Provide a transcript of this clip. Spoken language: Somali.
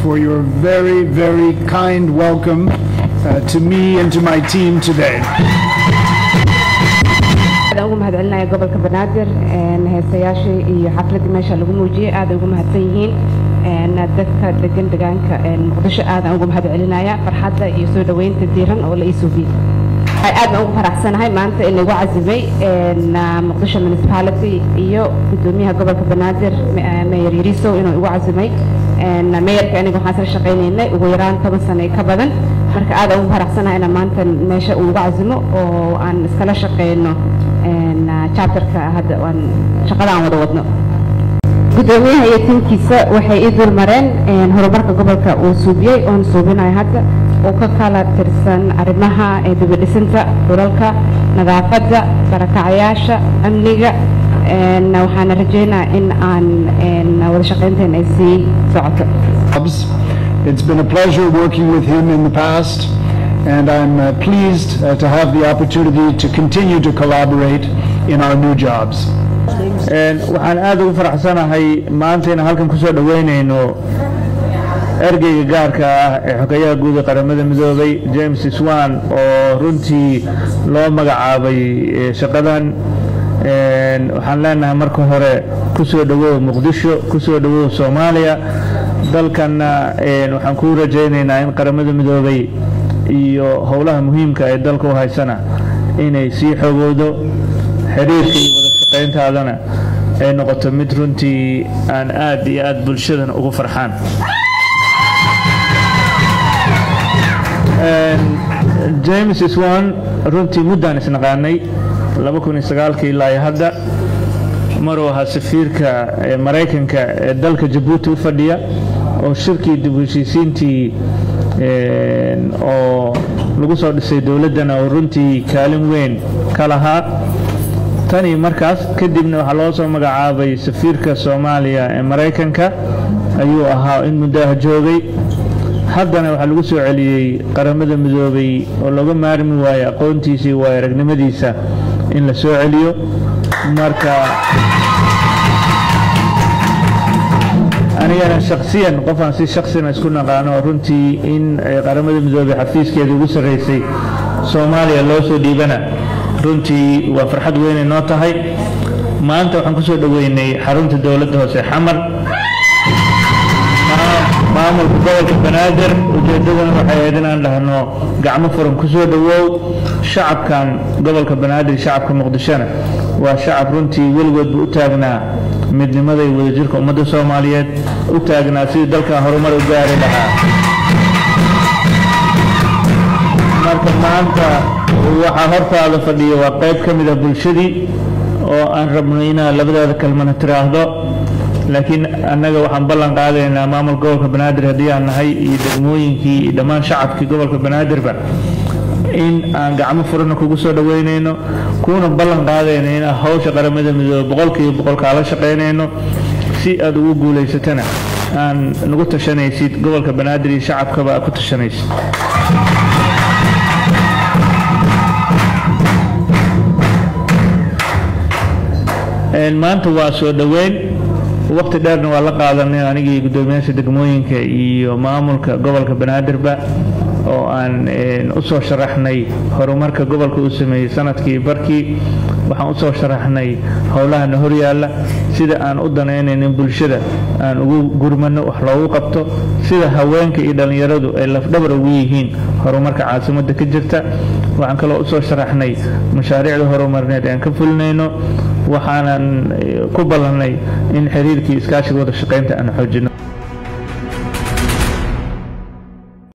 for your very, very kind welcome uh, to me and to my team today. aad ugu mahadcelinaya gobolka banaadir heesayaashii iyo xafladii meesha lagu muujiyey aad ugu mahadsan yihiin dadka degan degaanka muqdisho aadaan ugu mahadcelinaya farxadda iyo soo dhoweynta diiran oo la ii suubiyey aad baan ugu faraxsanahay maanta in lagu cazimay muqdisho municipality iyo gudoomiyaha gobolka banaadir mayor yarisow inuu igu cazimay meeyarka aniga waxaan isla shaqaynaynay ugu yaraan toban sano ka badan marka aad ugu faraxsanahay inaan maanta meesha uu igu cazimo oo aan iskala shaqeyno chapterka hadda aan shaqada aan wada wadno gudoomiyaha iyo tiimkiisa waxay ii dul mareen horumarka gobolka uu suubiyey oon suubinayo hadda oo ka kala tirsan arrimaha dibadhisinta dhulalka nadaafadda barakacayaasha amniga waxaana rajeynaa in aan wada shaqaynteena ay sii socoto It's been a pleasure working with him in the past, and I'm uh, pleased uh, to have the opportunity to continue to collaborate in our new jobs. waxaan aad ugu faraxsanahay maanta inaan halkan kusoo dhoweynayno ergeyga gaarka ah ee xogeyaha guud ee qaramada midoobay james swan oo runtii loo magacaabay shaqadan waxaan leenahay marka hore kusoo dhowow muqdisho kusoo dhowow soomaaliya dalkanna waxaan kuu rajaynaynaa in qaramada midoobay iyo howlaha muhiimka ee dalka u haysana inay sii xogowdo xiriirka iyo wada shaqayntaadana ay noqoto mid runtii aan aad iyo aad bulshadan ugu farxaan james swan runtii muddaan isnaqaanay ilaa iyo hadda maruu ahaa safiirka maraykanka ee dalka jabuuti u fadhiya oo shirkii dib heshiisiintii oo lagu soo dhisay dowladdana oo runtii kaalin weyn ka lahaa tanii markaas kadibna waxaa loo soo magacaabay safiirka soomaaliya ee maraykanka ayuu ahaa in muddaha joogay haddana waxaa lagu soo celiyey qaramada midoobay oo looga maarmi waayo aqoontiisa iyo waayo aragnimadiisa in la soo celiyo marka anigana shaksiyan qofaan si shaksina isku naqaano runtii in qaramada midoobay xafiiskeeda ugu sarreysay soomaaliya loo soo dhiibana runtii waa farxad weynay noo tahay maanta waxaan kusoo dhoweynay xarunta dowladda hoose xamar maamulka gobolka banaadir ujeeddadana waxay ahayd inaan dhahno gacmo furan kusoo dhowow shacabkan gobolka banaadir shacabka muqdishona waa shacab runtii weligoodba u taagnaa midnimada iyo wadajirka ummadda soomaaliyeed u taagnaa sidii dalkan horumar u gaari lahaa marka maanta waxaa hortaada fadhiya waa qayb ka mid a bulshadii oo aan rabno inaad labadaada kalmana tiraahdo laakiin annaga waxaan ballan qaadaynaa maamul gobolka banaadir haddii aan nahay iyo degmooyinkii iyo dhammaan shacabkii gobolka banaadirba in aan gacmo furana kugu soo dhoweynayno kuuna ballan qaadayno inaan hawsha qaramada midoobe boqolkiiba boqol kaala shaqaynayno si aad ugu guulaysatana aan nagu tashanaysid gobolka banaadir iyo shacabkaba aad ku tashanaysid maanta waa soo dhoweyn waqti dheerna waa la qaadanay anigii guddoomiyaasha degmooyinka iyo maamulka gobolka banaadirba oo aan u soo sharaxnay horumarka gobolka uu sameeyey sanadkii barkii waxaan usoo sharaxnay howlahana horyaalla sida aan u danaynaynin bulshada aan ugu gurmano wax loogu qabto sida haweenka iyo dhallinyaradu ay lafdhabar ugu yihiin horumarka caasimadda ka jirta waxaan kaloo usoo sharaxnay mashaariicda horumarineed aan ka fulinayno waxaanan ku ballannay in xiriirkii iskaashiga wada shaqaynta aan xoojino